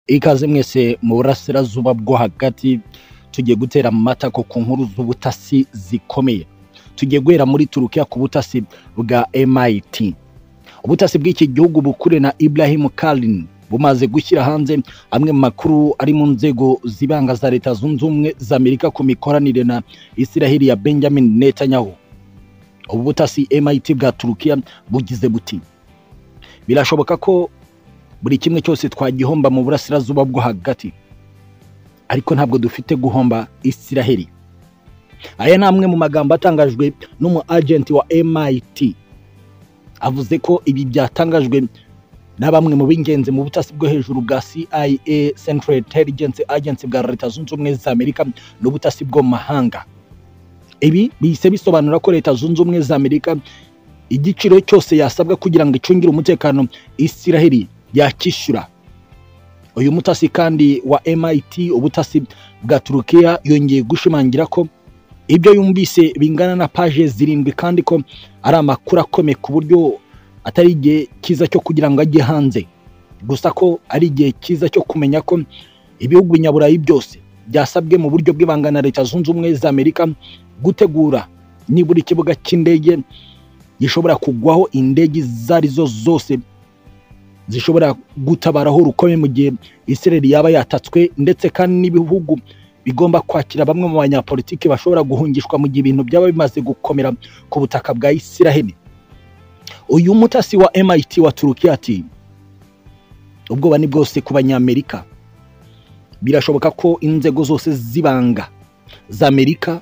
ikaze mwese mu burasirazuba bwo hagati tugiye gutera amatako ku nkuru z'ubutasi zikomeye tugiye guhera muri turukiya ku butasi bwa MIT ubutasi bw'iki gihugu bukure na Ibrahim Kalin bumaze gushyira hanze amwe mu makuru ari mu nzego zibanga za leta zunze ubumwe za Amerika ku mikoranire na Isiraheli ya Benjamin Netanyahu ubu butasi MIT bwa Turukiya bugize buti birashoboka ko buri kimwe cyose twagihomba mu burasirazuba bwo hagati ariko ntabwo dufite guhomba isiraheli aya ni amwe mu magambo atangajwe n'umu agenti wa MIT avuze ko ibi byatangajwe na bamwe mu b'ingenzi mu butasi bwo hejuru bwa CIA Central Intelligence Agency bwa Leta Zunze Ubumwe za Amerika n'ubutasi bwo mu mahanga ibi bihise bisobanura ko Leta Zunze Ubumwe za Amerika igiciro cyose yasabwa kugira ngo icungire umutekano Isiraheli yakishyura uyu mutasi kandi wa MIT ubutasi bwa Turukiya yongeye gushimangira ko ibyo yumvise bingana na paje zirindwi kandi ko ari amakuru akomeye ku buryo atari igihe cyiza cyo kugira ngo ajye hanze gusa ko ari igihe cyiza cyo kumenya ko ibihugu nyaburayi byose byasabwe mu buryo bw'ibanga na leta zunze ubumwe za Amerika gutegura nibura ikibuga cy'indege gishobora kugwaho indege izo ari zo zose zishobora gutabaraho rukomeye mu gihe Israel yaba yatatswe ndetse kandi n'ibihugu bigomba kwakira bamwe mu banyapolitiki bashobora guhungishwa mu gihe ibintu byaba bimaze gukomera ku butaka bwa Israel uyu mutasi wa MIT wa Turukiya ati ubwoba ni bwose ku banyamerika birashoboka ko inzego zose z'ibanga za Amerika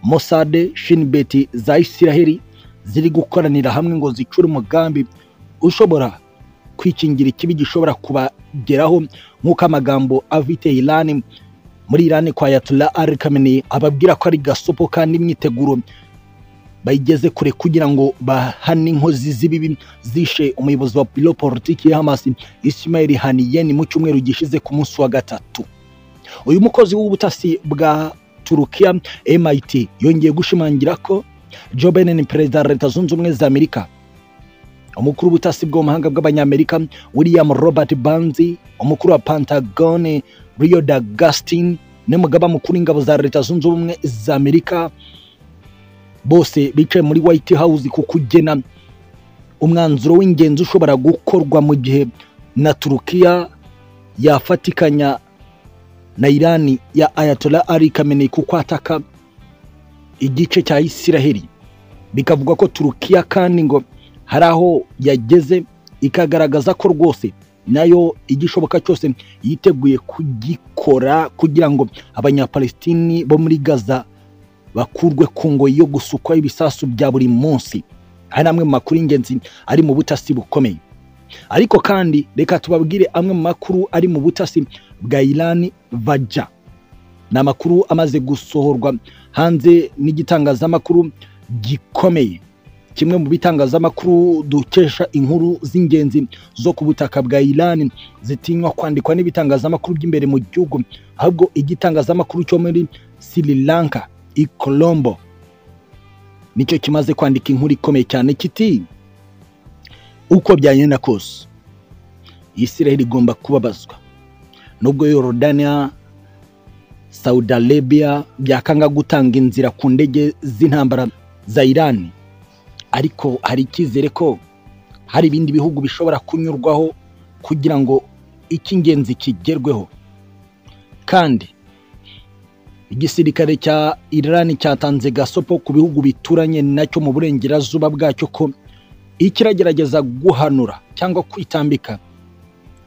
Mossad Shin Bet za Israel ziri gukoranira hamwe ngo zicure umugambi ushobora kwikingira ikibi gishobora kubageraho nk'uko amagambo avite Iran muri Iran kwa Ayatollah Ali Khamenei ababwira ko ari gasopo kandi imyiteguro bayigeze kure kugira ngo bahane inkozi z'ibibi zishe umuyobozi wa biro politiki ya Hamas Ismail Haniyeh mu cyumweru gishize ku munsi wa gatatu uyu mukozi w'ubutasi bwa Turukiya MIT yongeye gushimangira ko Joe Biden perezida wa Leta Zunze Ubumwe za Amerika umukuru w'ubutasi bw'amahanga bw'abanyamerika william robert banzi umukuru wa pantagone rio dagustin n'umugaba mukuru w'ingabo za leta zunze ubumwe za amerika bose bicaye muri white house ku kugena umwanzuro w'ingenzi ushobora gukorwa mu gihe na turukiya yafatikanya na irani ya ayatollah ali khamenei ku kwataka igice cya isiraheli bikavugwa ko turukiya kandi ngo hari aho yageze ikagaragaza ko rwose nayo igishoboka cyose yiteguye kugikora kugira ngo abanyapalestini bo muri gaza bakurwe ku ngoyi yo gusukwaho ibisasu bya buri munsi hari amwe mu makuru y'ingenzi ari mu butasi bukomeye ariko kandi reka tubabwire amwe mu makuru ari mu butasi bwa irani vaja ni amakuru amaze gusohorwa hanze n'igitangazamakuru gikomeye kimwe mu bitangazamakuru dukesha inkuru z'ingenzi zo ku butaka bwa Iran zitinywa kwandikwa n'ibitangazamakuru by'imbere mu gihugu ahubwo igitangazamakuru cyo muri Sri Lanka i Colombo nicyo kimaze kwandika inkuru ikomeye cyane kiti uko byagenda kose Israel igomba kubabazwa nubwo Yorodania Saudi Arabia byakanga gutanga inzira ku ndege z'intambara za Iran ariko hari icyizere ko hari ibindi bihugu bishobora kunyurwaho kugira ngo icy'ingenzi kigerweho kandi igisirikare cya Iran cyatanze gasopo ku bihugu bituranye nacyo mu burengerazuba bwacyo ko ikiragerageza guhanura cyangwa kwitambika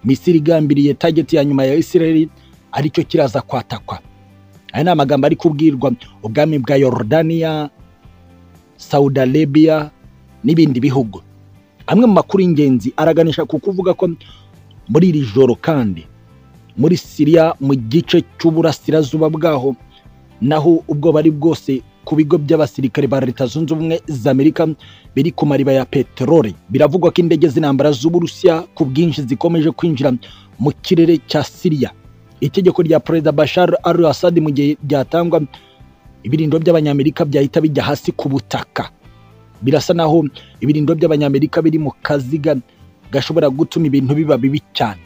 Misiri igambiriye tageti ya nyuma ya Israel aricyo kiraza kwatakwa aya ni amagambo ari kubwirwa ubwami bwa Yorodaniya Saudi Arabia n'ibindi bihugu amwe mu makuru y'ingenzi araganisha ku kuvuga ko muri iri joro kandi muri Syria mu gice cy'uburasirazuba bwaho naho ubwo bari bwose ku bigo by'abasirikare ba Leta Zunze Ubumwe za Amerika biri ku mariba ya peteroli biravugwa ko indege z'intambara z'Uburusiya ku bwinshi zikomeje kwinjira mu kirere cya Syria itegeko rya Perezida Bashar al-Assad mu gihe ryatangwa ibirindo by'abanyamerika byahita bijya hasi ku butaka birasa naho ibirindo by'abanyamerika biri mu kaziga gashobora gutuma ibintu biba bibi cyane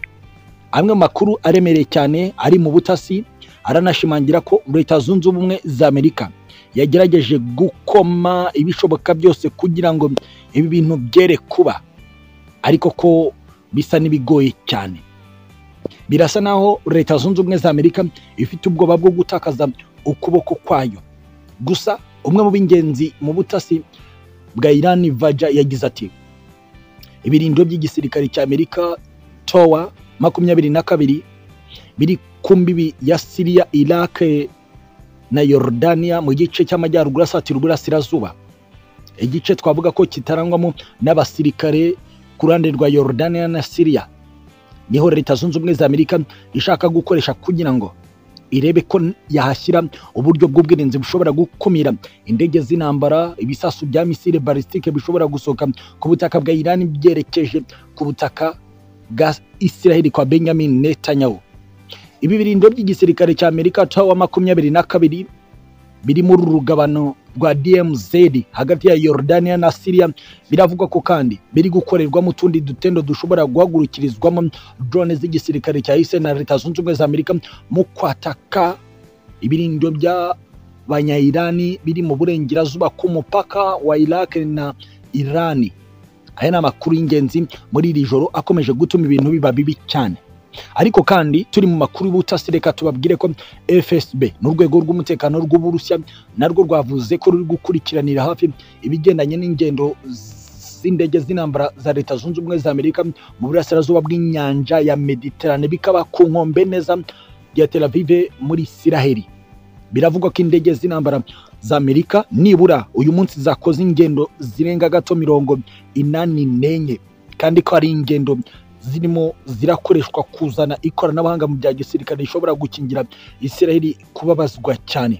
amwe mu makuru aremereye cyane ari mu butasi aranashimangira ko leta zunze ubumwe za amerika yagerageje gukoma ibishoboka byose kugira ngo ibi bintu byere kuba ariko ko bisa n'ibigoye cyane birasa naho leta zunze ubumwe za amerika ifite ubwoba bwo gutakaza ukuboko kwayo gusa umwe mu b'ingenzi mu butasi bwa irani vaja yagize ati ibirindiro by'igisirikare cya amerika towa makumyabiri na kabiri biri ku mbibi ya siriya iraq na yorodaniya mu gice cy'amajyaruguru asatira uburasirazuba igice twavuga ko kitarangwamo n'abasirikare ku ruhande rwa yorodaniya na siriya niho leta zunze ubumwe za amerika ishaka gukoresha kugira ngo irebe ko yahashyira uburyo bw'ubwirinzi bushobora gukumira indege z'intambara ibisasu bya misile balisitike bishobora gusohoka ku butaka bwa irani byerekeje ku butaka bwa Israel kwa Benjamin Netanyahu ibi birindiro by'igisirikare cya Amerika tawa makumyabiri na kabiri biri muri uru rugabano rwa DMZ hagati ya Yordania na Syria biravugwa ko kandi biri gukorerwamo utundi dutendo dushobora guhagurukirizwamo drone z'igisirikare cya Israel na Leta Zunze Ubumwe za Amerika mu kwataka ibirindiro bya banyairani biri mu burengerazuba ku mupaka wa Iraq na Irani aya ni amakuru y'ingenzi muri iri joro akomeje gutuma ibintu biba bibi cyane ariko kandi turi mu makuru y'ubutasi reka tubabwire ko fsb n'urwego rw'umutekano rw'uburusiya narwo rwavuze ko ruri gukurikiranira hafi ibigendanye n'ingendo z'indege z'intambara za leta zunze ubumwe za amerika mu burasirazuba bw'inyanja ya mediterane bikaba ku nkombe neza ya tel aviv muri isiraheli biravugwa ko indege z'intambara za amerika nibura uyu munsi zakoze ingendo zirenga gato mirongo inani n'enye kandi ko ari ingendo zirimo zirakoreshwa kuzana ikoranabuhanga mu bya gisirikare rishobora gukingira isiraheli kubabazwa cyane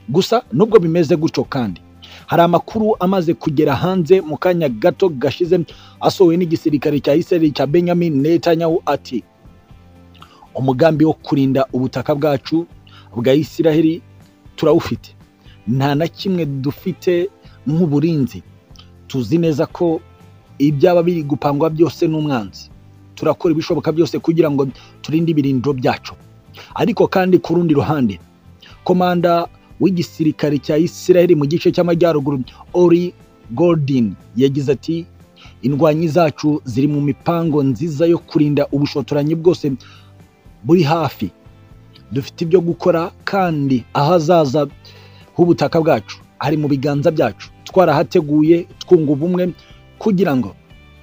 gusa nubwo bimeze gutyo kandi hari amakuru amaze kugera hanze mu kanya gato gashize asohowe n'igisirikare cya isiraheli cya benjamin netanyahu ati umugambi wo kurinda ubutaka bwacu bwa isiraheli turawufite nta na kimwe dufite nk'uburinzi tuzi neza ko ibyaba biri gupangwa byose n'umwanzi turakora ibishoboka byose kugira ngo turinde ibirindiro byacu ariko kandi ku rundi ruhande komanda w'igisirikare cya isiraheli mu gice cy'amajyaruguru ori goldin yagize ati indwanyi zacu ziri mu mipango nziza yo kurinda ubushotoranyi bwose buri hafi dufite ibyo gukora kandi ahazaza h'ubutaka bwacu ari mu biganza byacu twarahateguye twunga ubumwe kugira ngo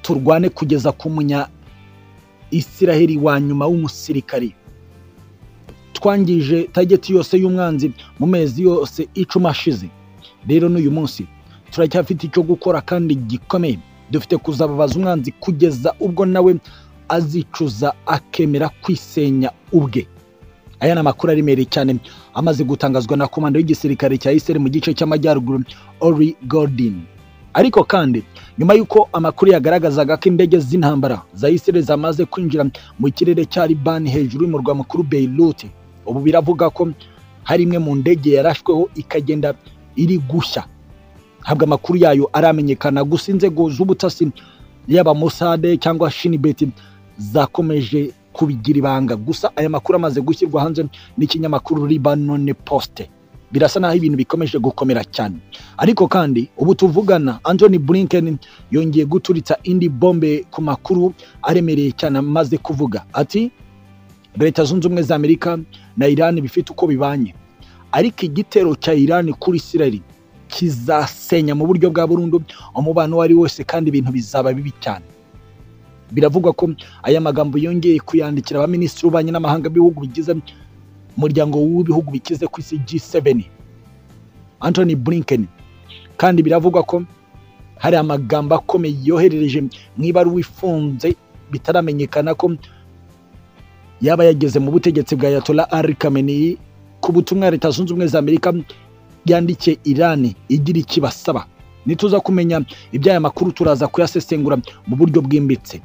turwane kugeza ku munya isiraheli wa nyuma w'umusirikari twangije tageti yose y'umwanzi mu mezi yose icumi ashize rero n'uyu munsi turacyafite icyo gukora kandi gikomeye dufite kuzababaza umwanzi kugeza ubwo nawe azicuza akemera kwisenya ubwe aya ni amakuru aremereye cyane amaze gutangazwa na komanda y'igisirikare cya isiraheli mu gice cy'amajyaruguru ori gordon ariko kandi nyuma y'uko amakuru yagaragazaga ko indege z'intambara za isiraheli zamaze kwinjira mu kirere cya libani hejuru y'umurwa mukuru beirut ubu biravuga ko hari imwe mu ndege yarashweho ikagenda iri gushya habwa amakuru yayo aramenyekana gusa inzego z'ubutasi yaba musade cyangwa shinibeti zakomeje kubigira ibanga gusa aya makuru amaze gushyirwa hanze n'ikinyamakuru Lebanon Post birasa naho ibintu bikomeje gukomera cyane ariko kandi ubu tuvugana Anthony Blinken yongeye guturitsa indi bombe ku makuru aremereye cyane amaze kuvuga ati Leta zunze ubumwe za Amerika na Iran bifite uko bibanye ariko igitero cya Iran kuri Israel kizasenya mu buryo bwa burundu umubano uwo ari wose kandi ibintu bizaba bibi cyane biravugwa ko aya magambo yongeye kuyandikira abaminisitiri b'ububanyi n'amahanga b'ibihugu bigize umuryango w'ibihugu bikize ku isi G7 Anthony Blinken kandi biravugwa ko hari amagambo akomeye yoherereje mu ibaruwa ifunze bitaramenyekana ko yaba yageze mu butegetsi bwa Ayatollah Ali Khamenei ku butumwa Leta Zunze Ubumwe za Amerika yandikiye Iran igira ikibasaba nituza kumenya iby'aya makuru turaza kuyasesengura mu buryo bwimbitse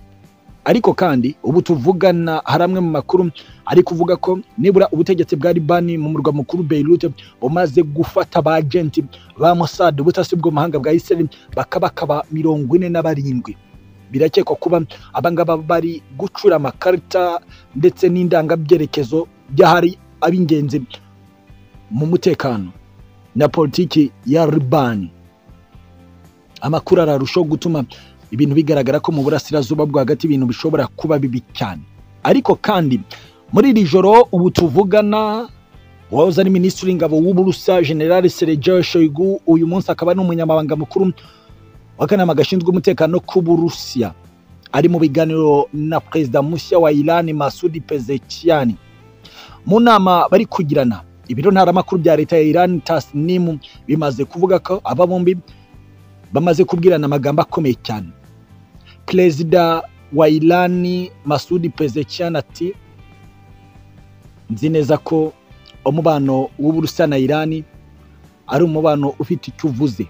ariko kandi ubu tuvugana hari amwe mu makuru ari kuvuga ko nibura ubutegetsi bwa libani mu murwa mukuru beirut bumaze gufata abajenti ba musade ubutasi bw'amahanga bwa israel bakabakaba mirongo ine na barindwi birakekwa kuba abangaba bari gucura amakarita ndetse n'indangabyerekezo by'ahari ab'ingenzi mu mutekano na politiki ya ribani amakuru ararushaho gutuma ibintu bigaragara ko mu burasirazuba bwo hagati ibintu bishobora kuba bibi cyane ariko kandi muri iri joro ubu tuvugana uwahoze ari minisitiri w'ingabo w'uburusa generale sergio shoigu uyu munsi akaba ari umunyamabanga mukuru w'akanama gashinzwe umutekano k'uburusiya ari mu biganiro na perezida mushya wa irani masudi pezekiyani mu nama bari kugirana ibiro ntaramakuru bya leta ya irani tasnimu bimaze kuvuga ko aba bombi bamaze kubwirana amagambo akomeye cyane perezida wa irani masudi pezekiyani ati nzi neza ko umubano w'uburusiya na irani ari umubano ufite icyo uvuze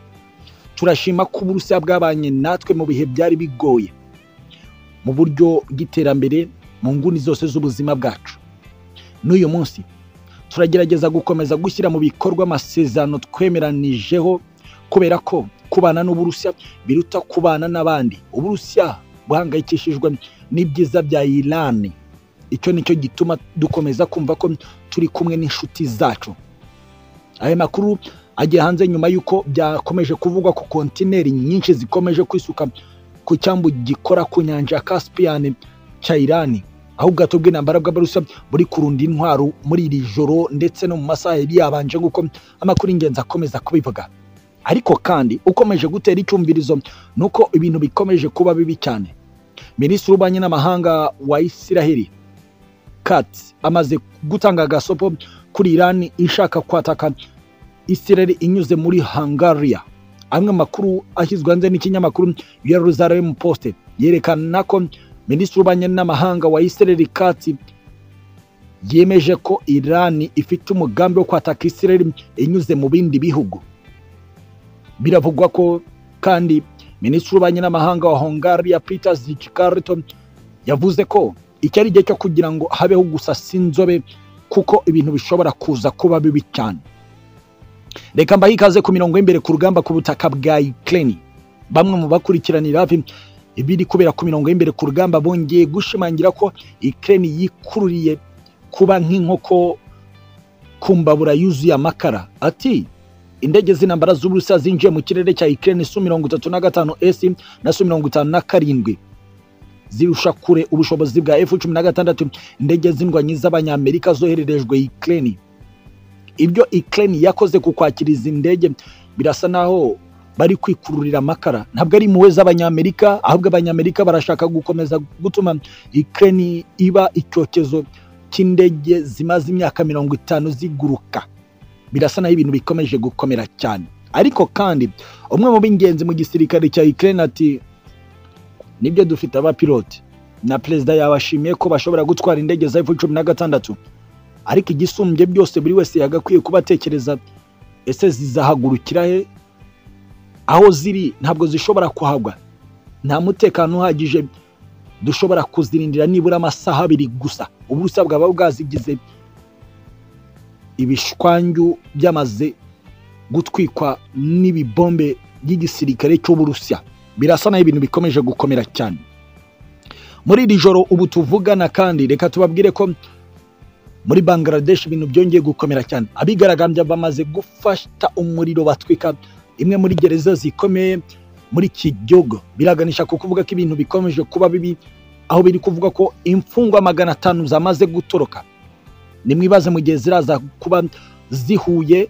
turashima ko uburusiya bwabanye natwe mu bihe byari bigoye mu buryo bw'iterambere mu nguni zose z'ubuzima bwacu n'uyu munsi turagerageza gukomeza gushyira mu bikorwa amasezerano twemeranijeho kubera ko kubana n'uburusiya biruta kubana n'abandi uburusiya buhangayikishijwe n'ibyiza bya irani icyo nicyo gituma dukomeza kumva ko turi kumwe n'inshuti zacu aya makuru agiye hanze nyuma y'uko byakomeje kuvugwa ko kontineri nyinshi zikomeje kwisuka ku cyambu gikora ku nyanja ya kasipiyani cya irani aho ubwato bw'intambara bw'abarusa buri kurunda intwaro muri iri joro ndetse no mu masaha yari yabanje kuko amakuru y'ingenzi akomeza kubivuga ariko kandi ukomeje gutera icyumvirizo ni uko ibintu bikomeje kuba bibi cyane minisitiri w'ububanyi n'amahanga wa isiraheli Katz amaze gutanga agasopo kuri Iran ishaka kwataka Israel inyuze muri Hungaria. Amwe makuru ashyizwe hanze n'ikinyamakuru Jerusalem Post yerekana ko minisitiri w'ububanyi n'amahanga wa Israel Katz yemeje ko Iran ifite umugambi wo kwataka Israel inyuze mu bindi bihugu. Biravugwa ko kandi minisitiri w'ububanyi n'amahanga wa Hungaria Peter Zickarto yavuze ko iki ari igihe cyo kugira ngo habeho gusasa inzobe kuko ibintu bishobora kuza kuba bibi cyane reka mbahe ikaze ku mirongo y'imbere ku rugamba ku butaka bwa ikireni bamwe mu bakurikiranira hafi ibiri kubera ku mirongo y'imbere ku rugamba bongeye gushimangira ko ikireni yikururiye kuba nk'inkoko ku mbabura yuzuye amakara ati indege z'intambara z'uburusiya zinjiye mu kirere cya ikireni su mirongo itatu na gatanu esi na su mirongo itanu na karindwi zirusha kure ubushobozi bwa F cumi na gatandatu indege z'indwanyi z'abanyamerika zohererejwe Ukraine ibyo Ukraine yakoze ku kwakira izi ndege birasa naho bari kwikururira amakara ntabwo ari impuhwe z'abanyamerika ahubwo abanyamerika barashaka gukomeza gutuma Ukraine iba icyokezo cy'indege zimaze imyaka mirongo itanu ziguruka birasa naho ibintu bikomeje gukomera cyane ariko kandi umwe mu b'ingenzi mu gisirikare cya Ukraine ati nibyo dufite abapilote na perezida yabashimiye ko bashobora gutwara indege za cumi na gatandatu ariko igisumbye byose buri wese yagakwiye kuba atekereza ese zizahagurukira he aho ziri ntabwo zishobora kuhagwa nta mutekano uhagije dushobora kuzirindira nibura amasaha abiri gusa uburusiya bwaba bwazigize ibishwanyu byamaze gutwikwa n'ibibombe by'igisirikare cy'uburusiya birasa naho ibintu bikomeje gukomera cyane muri iri joro ubu tuvugana kandi reka tubabwire ko muri bangladesh ibintu byongeye gukomera cyane abigaragambya bamaze gufata umuriro batwika imwe muri gereza zikomeye muri iki gihugu biraganisha ku kuvuga ko ibintu bikomeje kuba bibi aho biri kuvuga ko imfungwa magana atanu zamaze gutoroka nimwibaze mu gihe ziraza kuba zihuye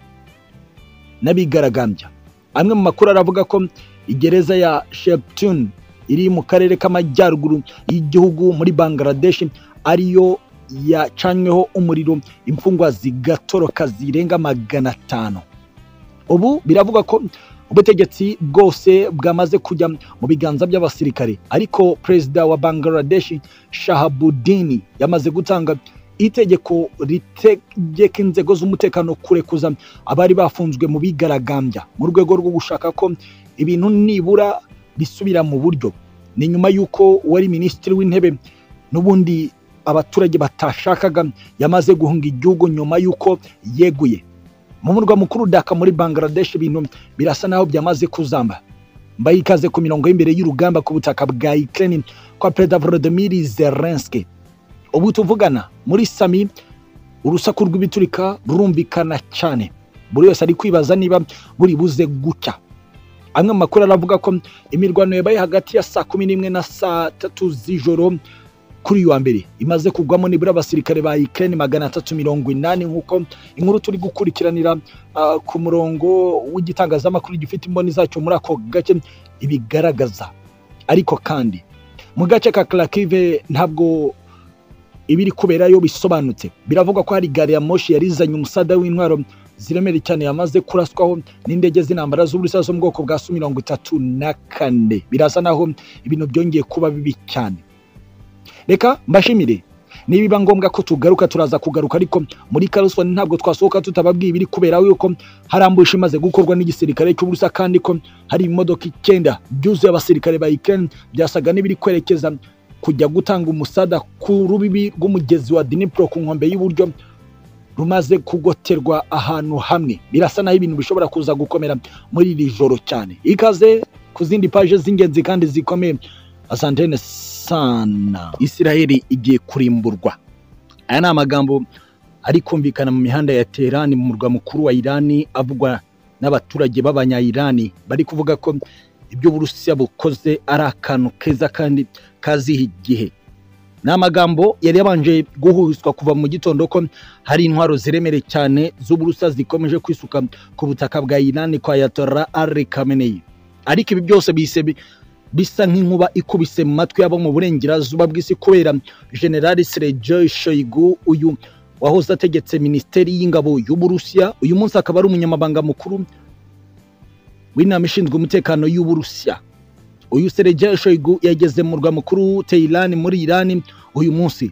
n'abigaragambya amwe mu makuru aravuga ko igereza ya sheptun iri mu karere k'amajyaruguru y'igihugu muri bangladesh ariyo yacanyweho umuriro imfungwa zigatoroka zirenga magana atanu ubu biravugwa ko ubutegetsi bwose bwamaze kujya mu biganza by'abasirikare ariko perezida wa bangladesh shahabudini yamaze gutanga itegeko ritegeka inzego z'umutekano kurekuza abari bafunzwe mu bigaragambya mu rwego rwo gushaka ko ibintu nibura bisubira mu buryo ni nyuma y'uko wari minisitiri w'intebe n'ubundi abaturage batashakaga yamaze guhunga igihugu nyuma y'uko yeguye mu murwa mukuru daka muri bangladesh ibintu birasa naho byamaze kuzamba mbaye ikaze ku mirongo y'imbere y'urugamba ku butaka bwa Ukraine kwa Perezida Volodymyr Zelensky ubu tuvugana muri sami urusaku rw'ibiturika rurumvikana cyane buri wese ari kwibaza niba buri buze gucya amwe mu makuru aravuga ko imirwano yabaye hagati ya saa kumi n'imwe na saa tatu z'ijoro kuri uyu wa mbere imaze kugwamo nibura abasirikare ba Ukraine magana atatu mirongo inani nk'uko inkuru turi gukurikiranira ah, ku murongo w'igitangazamakuru gifite imboni zacyo muri ako gace ibigaragaza ariko kandi mu gace ka Kharkiv ntabwo ibiri kuberayo bisobanutse biravugwa ko hari gari ya moshi yari izanye umusada w'intwaro ziremereye cyane yamaze kuraswaho n'indege z'intambara z'uburusiya zo mu bwoko bwa su mirongo itatu na kane birasa naho ibintu byongeye kuba bibi cyane reka mbashimire niba biba ngombwa ko tugaruka turaza kugaruka ariko muri karusoni ntabwo twasohoka tutababwiye ibiri kubera yuko hari ambushi imaze gukorwa n'igisirikare cy'uburusiya kandi ko hari imodoka icyenda byuzuye abasirikare ba Ukraine byasaga n'ibiri kwerekeza kujya gutanga umusada ku rubibi rw'umugezi wa Dnipro ku nkombe y'uburyo rumaze kugoterwa ahantu hamwe birasa naho ibintu bishobora kuza gukomera muri iri joro cyane ikaze ku zindi paje z'ingenzi kandi zikomeye asantene sana isiraheli igiye kurimburwa aya ni amagambo ari kumvikana mu mihanda ya Teherani mu murwa mukuru wa Irani avugwa n'abaturage b'abanya-Irani bari kuvuga ko ibyo Uburusiya bukoze ari akantu keza kandi kaziha igihe ni amagambo yari yabanje guhuzwa kuva mu gitondo ko hari intwaro ziremereye cyane z'uburusiya zikomeje kwisuka ku butaka bwa Irani kwa yatora ari Khamenei ariko ibi byose bise bi- bisa nk'inkuba ikubise mu matwi y'abo mu burengerazuba bw'isi kubera generali Sergei Shoigu uyu wahoze ategetse minisiteri y'ingabo y'uburusiya uyu munsi akaba ari umunyamabanga mukuru w'inama ishinzwe umutekano y'uburusiya uyu Sergei Shoigu yageze mu murwa mukuru Tehran muri Iran uyu munsi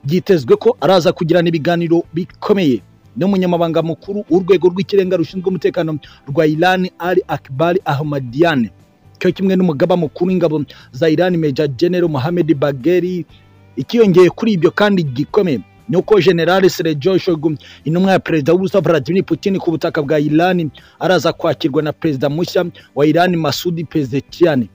byitezwe ko araza kugirana ibiganiro bikomeye n'umunyamabanga mukuru w'urwego rw'ikirenga rushinzwe umutekano rwa Iran Ali Akbar Ahmadian cyo kimwe n'umugaba mukuru w'ingabo za Iran Major General Mohammed Bagheri ikiyongeye kuri ibyo kandi gikomeye ni uko General Sergei Shoigu intumwa ya perezida w'Uburusiya Vladimir Putin ku butaka bwa Iran araza kwakirwa na perezida mushya wa Iran Masoud Pezeshkian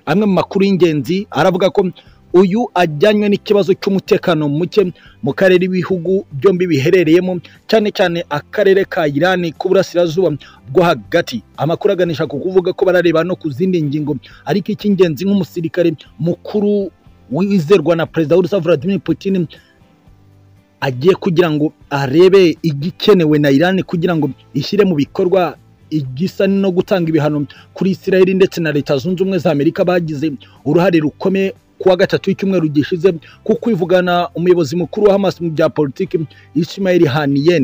amwe mu makuru y'ingenzi aravuga ko uyu ajyanywe n'ikibazo cy'umutekano muke mu karere ibihugu byombi biherereyemo cyane cyane akarere ka Irani k'uburasirazuba bwo hagati amakuru aganisha ku kuvuga ko barareba no ku zindi ngingo ariko icy'ingenzi nk'umusirikare mukuru wizerwa na perezida w'Urusiya Vladimir Putin agiye kugira ngo arebe igikenewe na Iran kugira ngo ishyire mu bikorwa igisa no gutanga ibihano kuri Israel ndetse na Leta Zunze Ubumwe za Amerika bagize uruhare rukomeye kuwa gatatu w'icyumweru gishize ku kwivugana umuyobozi mukuru wa Hamas mu bya politiki Ismail Haniyeh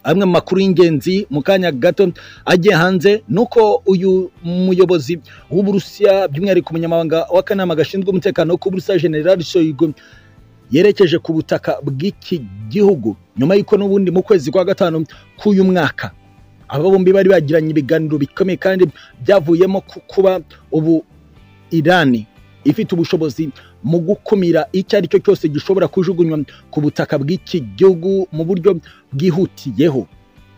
amwe mu makuru y'ingenzi mu kanya gato agiye hanze ni uko uyu muyobozi w'uburusiya by'umwihariko umunyamabanga w'akanama gashinzwe umutekano wo ku burusiya general Shoigu yerekeje ku butaka bw'iki gihugu nyuma y'uko n'ubundi mu kwezi kwa gatanu k'uyu mwaka aba bombi bari bagiranye ibiganiro bikomeye kandi byavuyemo ku kuba ubu irani ifite ubushobozi mu gukumira icyo ari cyo cyose gishobora kujugunywa ku butaka bw'iki gihugu mu buryo bwihutiyeho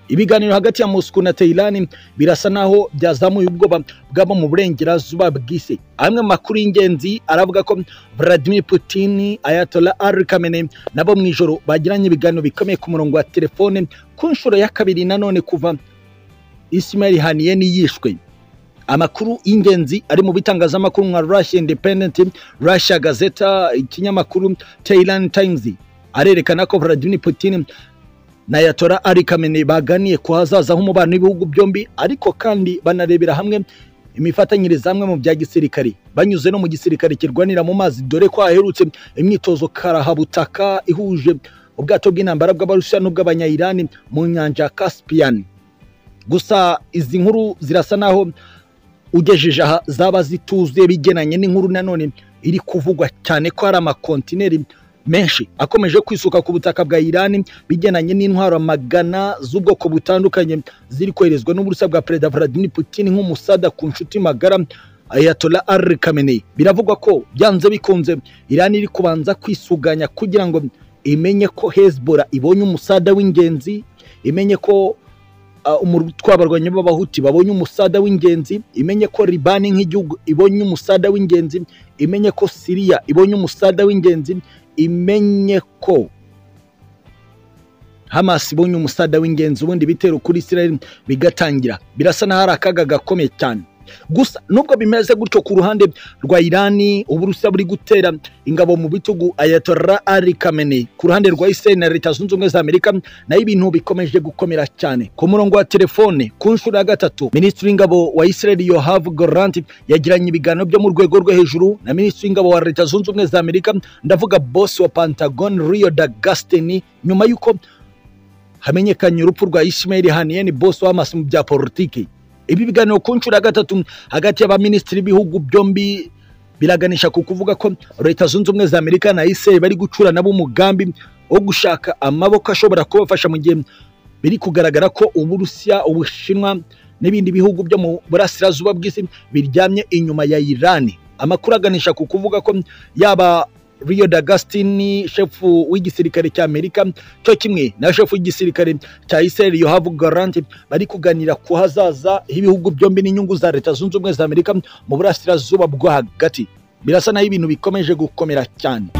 ibiganiro hagati ya Moscow na Tehran birasa naho byazamuye ubwoba bw'abo mu burengerazuba bw'isi amwe mu makuru y'ingenzi aravuga ko Vladimir Putin Ayatollah Ali Khamenei nabo mu ijoro bagiranye ibiganiro bikomeye ku murongo wa telefone ku nshuro ya kabiri nanone kuva Ismail Haniyeh yishwe amakuru y'ingenzi ari mu bitangazamakuru nka Russia Independent, Russia Gazeta, ikinyamakuru Tehran Times arerekana ko Vladimir Putin na Yatora Ari Khamenei baganiye ku hazaza h'umubano w'ibihugu byombi ariko kandi banarebera hamwe imifatanyirize hamwe mu bya gisirikare banyuze no mu gisirikare kirwanira mu mazi dore ko haherutse imyitozo karahabutaka ihuje ubwato bw'intambara bw'abarusiya n'ubw'abanyayirani mu nyanja ya Caspian gusa izi nkuru zirasa naho ugejeje aha zaba zituzuye bigenanye n'inkuru nanone iri kuvugwa cyane ko hari amakontineri menshi akomeje kwisuka ku butaka bwa Iran bigenanye n'intwaro magana z'ubwoko butandukanye ziri koherezwa n'uburusiya bwa perezida Vladimir Putin nk'umusada ku nshuti magara Ayatollah Ali Khamenei biravugwa ko byanze bikunze Iran iri kubanza kwisuganya kugira ngo imenye ko Hezbollah ibonye umusada w'ingenzi imenye ko abarwanyi b'abahuti babonye umusada w'ingenzi imenye ko libani nk'igihugu ibonye umusada w'ingenzi imenye ko siriya ibonye umusada w'ingenzi imenye ko hamasi ibonye umusada w'ingenzi ubundi ibitero kuri israel bigatangira birasa n'aho ari akaga gakomeye cyane gusa nubwo bimeze gutyo ku ruhande rwa irani uburusiya buri gutera ingabo mu bitugu ayatollah ari kamene ku ruhande rwa israel na leta zunze ubumwe za amerika nayo ibintu bikomeje gukomera cyane ku murongo wa telefone ku nshuro ya gatatu minisitiri w'ingabo wa israel yohav goranti yagiranye ibiganiro byo mu rwego rwo hejuru na minisitiri w'ingabo wa leta zunze ubumwe za amerika ndavuga bosi wa pentagon rio da gasiteni nyuma y'uko hamenyekanye urupfu rwa ishimeli haniyeni bosi w'amasi mu bya politiki ibi biganiro ku nshuro ya gatatu hagati y'abaminisitiri b'ibihugu byombi biraganisha ku kuvuga ko leta zunze ubumwe za amerika na israel bari gucura nabo umugambi wo gushaka amaboko ashobora kubafasha mu gihe biri kugaragara ko uburusiya ubushinwa n'ibindi bihugu byo mu burasirazuba bw'isi biryamye inyuma ya irani amakuru aganisha ku kuvuga ko yaba Rio D'Agostini shefu w'igisirikare cya Amerika cyo kimwe na shefu w'igisirikare cya Israel Yoav Gallant bari kuganira ku hazaza h'ibihugu byombi n'inyungu za leta zunze ubumwe za Amerika mu burasirazuba bwo hagati birasa naho ibintu bikomeje gukomera cyane